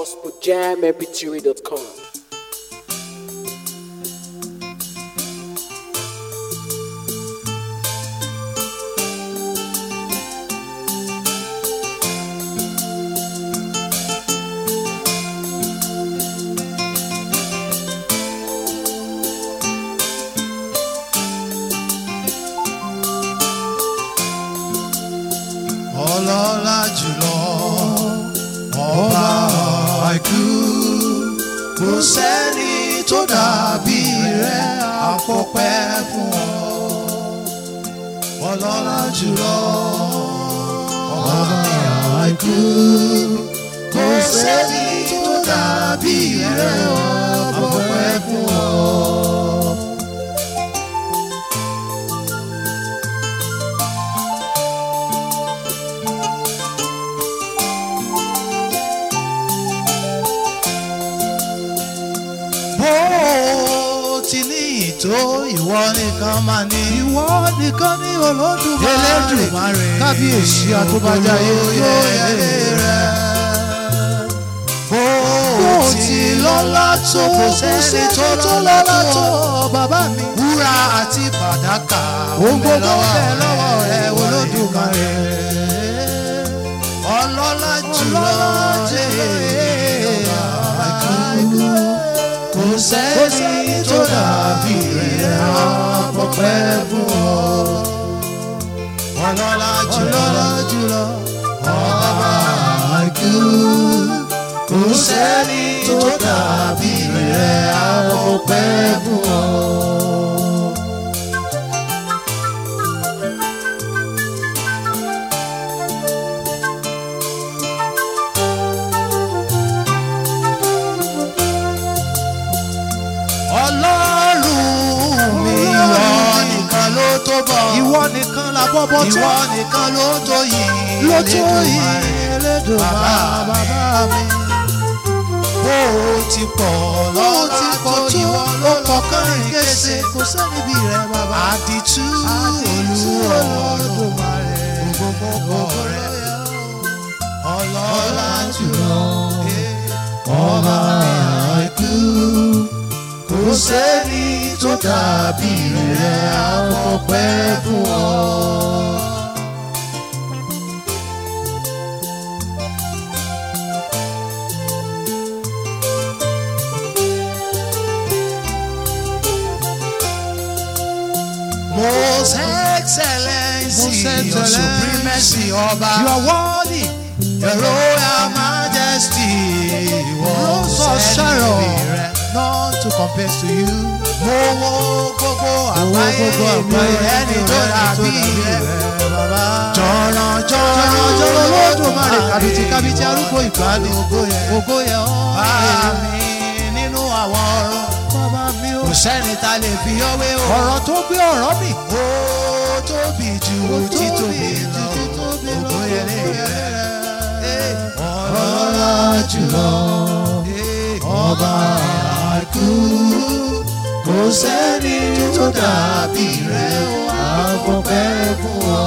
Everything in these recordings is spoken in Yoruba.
gospeljammbituary.com. ọlọ́lá jùlọ ọba àìkú kò sẹ́ni tó dàbí rẹ̀ àfọpẹ́ fún ọ ọlọ́lá jùlọ ọba àìkú kò sẹ́ni tó dàbí rẹ̀ àfọpẹ́ fún ọ. bó ti ní ìtó ìwọ nìkan máa ní. ìwọ nìkan ní olódùmarè Elédùmarè, kábíyèsí àtúbàjáyé yóò yẹlé rẹ. bó ti lọ́lá tó kò sẹ́ni tó tó lọ́lá tó bàbá mi. wúrà àti fàdákà Ohun gbogbo ń bẹ ń bẹ lọ́wọ́ rẹ olódùmarè. ọlọ́lá jùlọ jẹ́ àìkú kò sẹ́ni tó dàbí rẹ̀ àpọ̀pẹ́ fún ọ. ọlọ́lá jùlọ jùlọ ọba àìkú kò sẹ́ni tó dàbí rẹ̀ àpọ̀pẹ́ fún ọ. ọlọ́run mi ìwọ nìkan ló tó bọ̀. ìwọ nìkan la bọ́bọ́ tó ìwọ nìkan ló tó yìí. ló tó yìí Elédùmarè. Elédùmarè bàbá mi. bó o ti pọ̀ lọ́wọ́ ti pọ̀ tó ìwọ ló kọ̀ọ̀kan kése. kò sẹ́ni bí rẹ̀ bàbá. àdìtú Àdìtú olúọ̀rọ̀ Olódùmarè. gbogbo mọ́kọ̀ rẹ̀ ọlọ́lá jùlọ ọba àìkú kò sẹ́ni tó dàbí rẹ̀ àfọ̀pẹ́ fún ọ. Most excellency, Most your excellency, supremacy, ọba. You are worthy. Your royal majesty, Rose of Sharon. None to compare to you. Mo wo gbogbo àgbáyé gbogbo mi àgbáyé ẹni tó dàbí rẹ̀. bàbá. Jọ̀rọ̀ Jọ̀rọ̀ jọ̀rọ̀ jọ̀rọ̀ lódùmarè kàbìtì kàbìtì arúgbó ìgbàanì. Ògo yẹn. Ògo yẹn ọ́. Bá mi nínú àwọn ọ̀rọ̀. Bàbá mi o. Kò sẹ́ni ta lè fi ọwé o. Ọ̀rọ̀ tó gbé ọ̀rọ̀ mi. Ó tóbi ju títóbi lọ. Ògo yẹn lè rẹ̀. Ọlọ́lá jùlọ. Ọba àìkú. Kò sẹ́ni tó dàbí rẹ̀ àfọ̀pẹ́ fún ọ.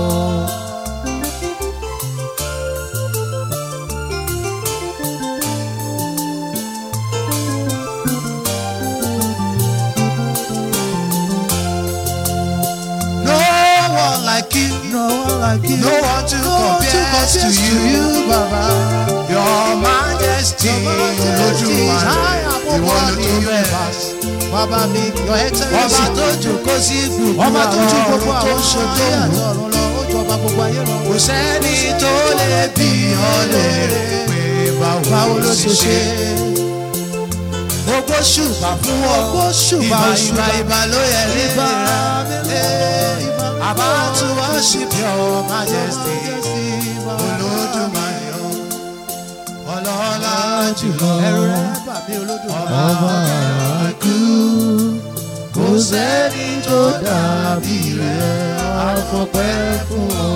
No one like you. No one like you. No one to No one to compare to compare you. Bàbá. Your majesty, Olódùmarè, ìwọ ló tó bẹ́ẹ̀. Bàbá mi, your excellence. Ọba tó jókòó sí gbogbo Ọba tó ju gbogbo àwọn tó àwọn ṣojú ayé àti òun. ọ̀run lọ, ó ju ọba gbogbo ayé lọ. Kò sẹ́ni tó lè bí ọ léèrè pé báwo ló ṣe ṣe. Gbogbo ṣùgbà fún ọ. Gbogbo ṣùgbà, ìbà ìbà ṣùgbà. ìbà ló yẹ Ìbà rẹ̀. mi lọ, ìbà mi About to lọ. worship your majesty. Bàbá. Olódùmarè o. Ọlọ́lá jùlọ. Ẹ̀rù rẹ̀ bà mí Olódùmarè. Ọba àìkú. Kò sẹ́ni tó dàbí rẹ̀ àfọ̀pẹ́ fún ọ.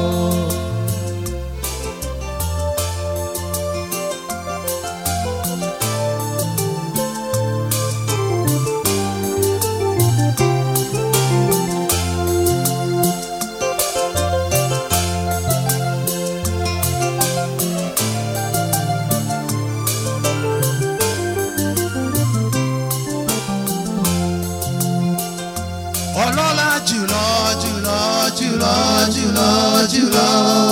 jùlọ.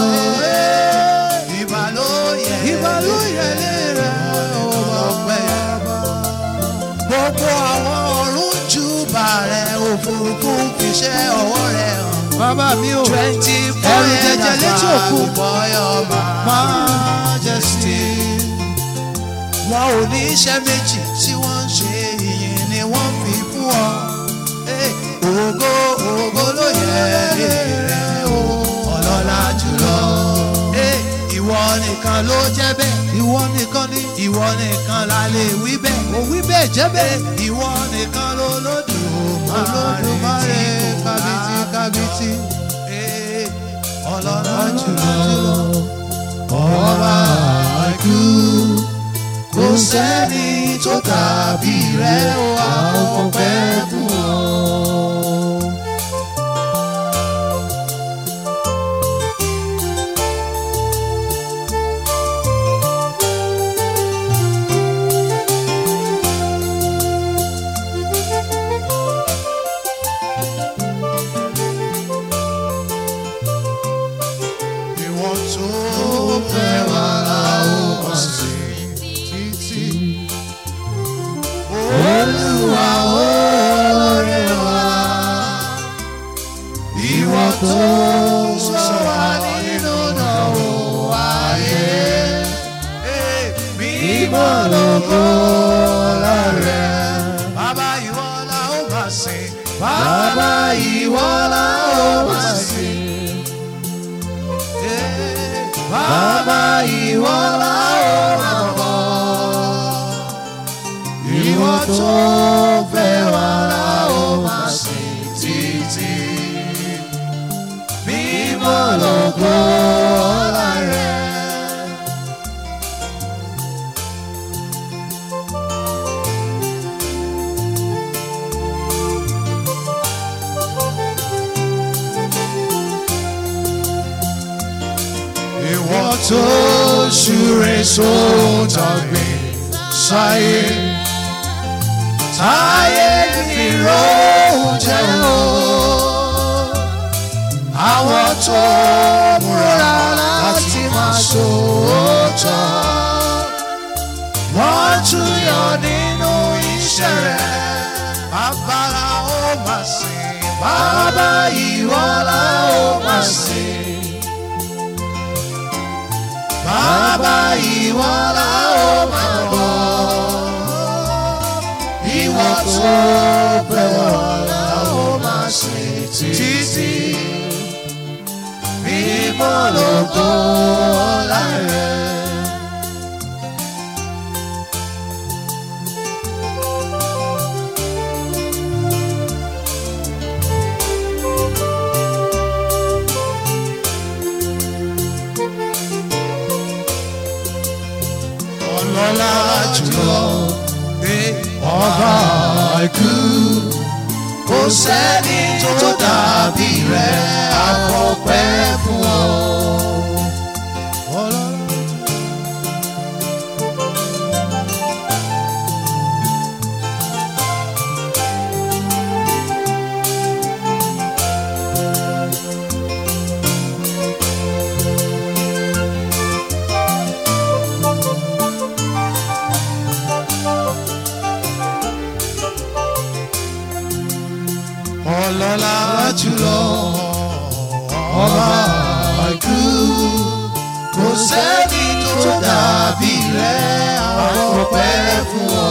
Ìbà ló yẹ Ìbà ló yẹ lé rẹ̀ ọpẹ́. Gbogbo àwọn ọ̀run júbà rẹ̀ òfurufú fiṣẹ́ ọwọ́ rẹ̀ hàn. Bàbá mi ò. Twenty Ẹrù jẹjẹ létí òkun. bọ́yọ̀ majesty. Wọn ò ní iṣẹ́ méjì tí wọ́n ń ṣe ìyìn ni wọ́n fi fún ọ. Eh, Ògo ògo ló yẹ rẹ̀ o, ọlọ́lá jùlọ. Eh, Ìwọ nìkan ló jẹ́ bẹ́ẹ̀. Ìwọ nìkan ni. Ìwọ nìkan la lè wí bẹ́ẹ̀. Mo wí bẹ́ẹ̀ jẹ́ bẹ́ẹ̀. Ìwọ nìkan ló lódùmarè Olódùmarè tí kò kábìtì kábìtì. Eh, ọlọ́lá jùlọ Ọba àìkú. kò sẹ́ni tó dàbí rẹ̀ o àwọn ọpẹ́ fún ọ. Ìwọ tó fẹ́ wà láwọ̀ sí títí. Olúwa oore wa. Ìwọ tó sọ wá nínú ìdánwò ayé. Mímọ́ lógo rẹ̀. Bàbá ìwọ la ó máa sìn. Bàbá ìwọ la ó máa sìn. Bàbá ìwọ la ó máa bọ̀. Ìwọ tó fẹ́ wá la ó máa sìn títí. Mímọ́ lógo ọlá rẹ̀. Ìwọ tó ṣúre sóòtàgbé sáyé. Táyé fi róhùn jẹun o. Àwọn tó múra láti máa sòótọ́. Wọ́n tún yọ nínú iṣẹ́ rẹ̀. Bàbá la ó máa sìn. Bàbá ìwọ la ó máa sìn. Bàbá ìwọ la ó máa bọ̀. Ìwọ tó fẹ́ wọ̀ la ó máa sìn títí. Mímọ́ lógo ọlá rẹ̀. ọlọ́lá jùlọ ọba àìkú kò sẹ́ni tó dàbí rẹ̀ àkọ́pẹ́ fún ọ. ọlọ́lá jùlọ ọba àìkú kò sẹ́ni tó dàbí rẹ̀ àkọ́pẹ́ fún ọ.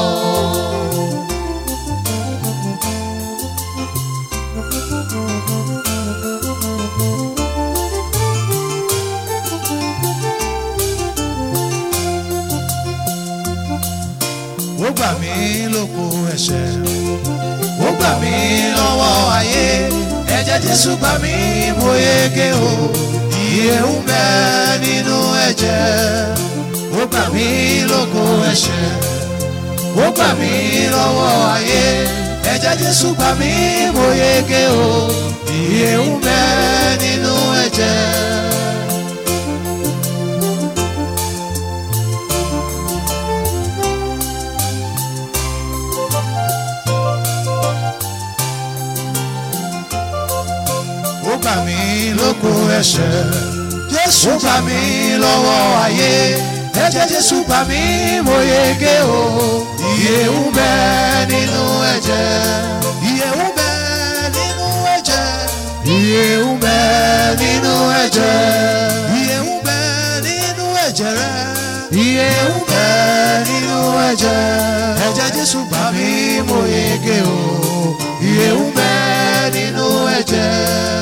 ó gbà mí lóko ẹ̀ṣẹ̀ ó gbà mí lọ́wọ́ ayé ẹ̀jẹ̀ jésù gbà mí mo yege o ìyè ń bẹ nínú ẹ̀jẹ̀ ó gbà mí lóko ẹ̀ṣẹ̀ ó gbà mí lọ́wọ́ ayé ẹ̀jẹ̀ jésù gbà mí mo yege o ìyè ń bẹ nínú ẹ̀jẹ̀. ó gbà mí lóko ẹ̀ṣẹ̀ jésù gbà mí lọ́wọ́ ayé ẹ̀jẹ̀ jésù gbà mí mo yege o ìyè ń bẹ nínú ẹ̀jẹ̀ ìyè ń bẹ nínú ẹ̀jẹ̀ ìyè ń bẹ nínú ẹ̀jẹ̀ ìyè ń bẹ nínú ẹ̀jẹ̀ rẹ ìyè ń bẹ nínú ẹ̀jẹ̀ ẹ̀jẹ̀ jésù gbà mí mo yege o ìyè ń bẹ nínú ẹ̀jẹ̀.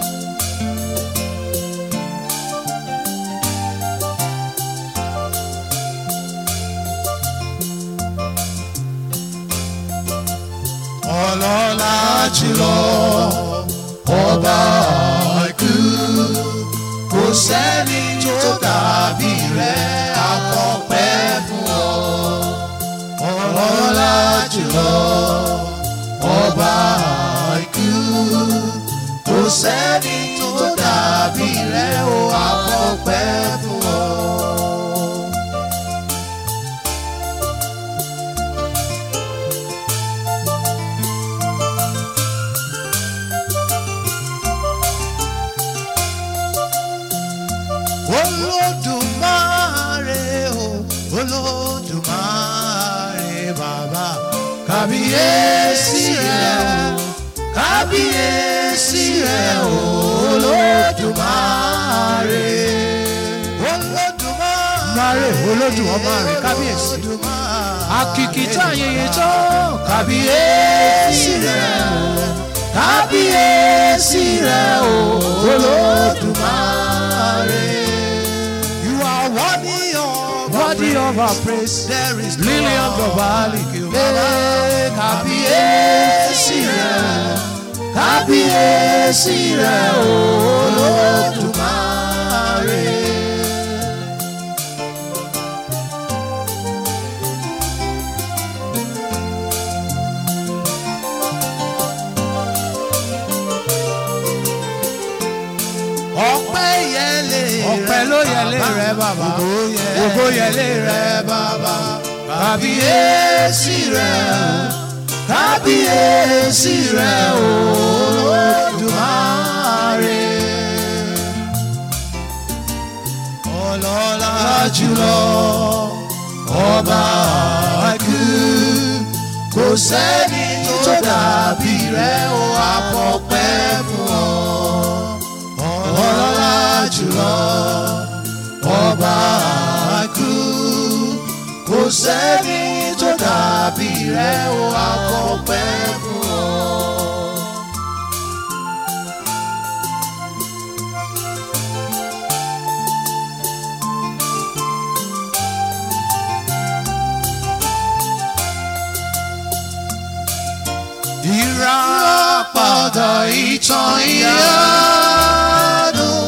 ọlọ́lá jùlọ ọba àìkú kò sẹ́ni tó dàbí rẹ̀ àkọ́pẹ́ fún ọ. ọlọ́lá jùlọ ọba àìkú kò sẹ́ni tó dàbí rẹ̀ ó àkọ́pẹ́ fún ọ. olódùmarè o olódùmarè bàbá kábíyèsí rẹ o kábíyèsí rẹ o olódùmarè olódùmarè olódùmarè kábíyèsí akìkìtà ayẹyẹ tó kábíyèsí rẹ o kábíyèsí rẹ o olódùmarè. You are worthy of worthy of our praise There is lily of the valley Ee, kábíyèsí rẹ kábíyèsí rẹ olódùmarè. ọpẹ́ yẹlé ọpẹ́ ló yẹlé rẹ bàbá ògo yẹlé rẹ bàbá kábíyèsí rẹ kábíyèsí rẹ olódùmarè ọlọ́lá jùlọ ọba àìkú kò sẹ́ni tó dàbí rẹ ó àpọ̀pẹ́ fún ọ ọlọ́lá jùlọ ọba àìkú kò sẹ́ni tó dàbí rẹ ó àkọ́pẹ́ fún ọ. ìràpadà ìtàn ìyanu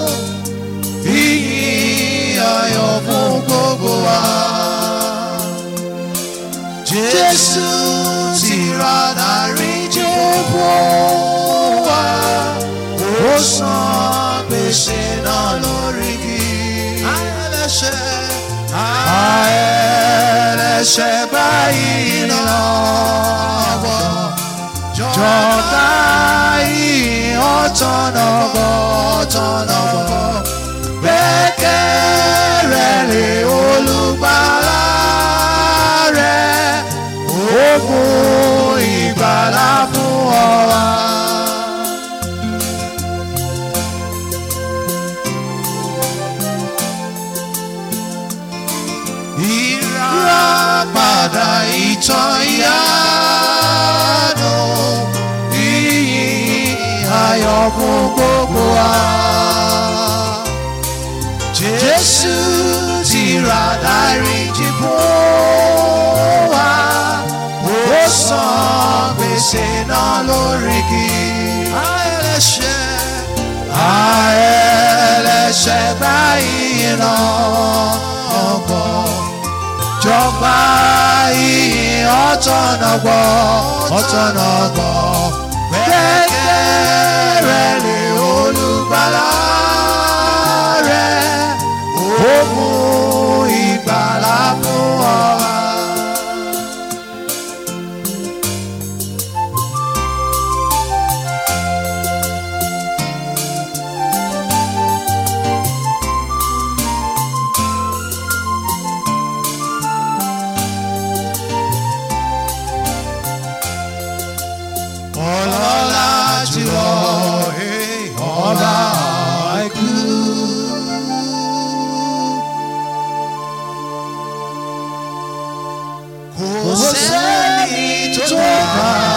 ìyìn ayọ̀ fún gbogbo wa. Jésù ti ra dáríjì fún wa. Ó san gbèsè náà lórí igi. Àẹlẹ́ṣẹ̀ àẹlẹ́ṣẹ̀ báyìí náà bọ̀. Jọ̀ká yìí ọ̀tọ̀nà bọ̀ ọ̀tọ̀nà bọ̀. Gbẹ́kẹ̀rẹ́ lé olùgbàlà rẹ̀. Ó fún ìgbàlà fún ọ wá. Ìràpadà ìtàn ìyanu ìyìn ayọ̀ fún gbogbo wa. Jésù ti ra dáríjì fún wa. Ó san gbèsè náà lórí igi. Àẹlẹ́ṣẹ̀ àẹlẹ́ṣẹ̀ báyìí náà ọgbọ̀n jọba ìyìn ọ̀tọ̀nà gbọ́ ọ̀tọ̀nà gbọ́ gbẹ́kẹ̀rẹ́ lé olùgbàlà rẹ̀ ó mú ìgbàlà fún ọ. ẹni tó tó bá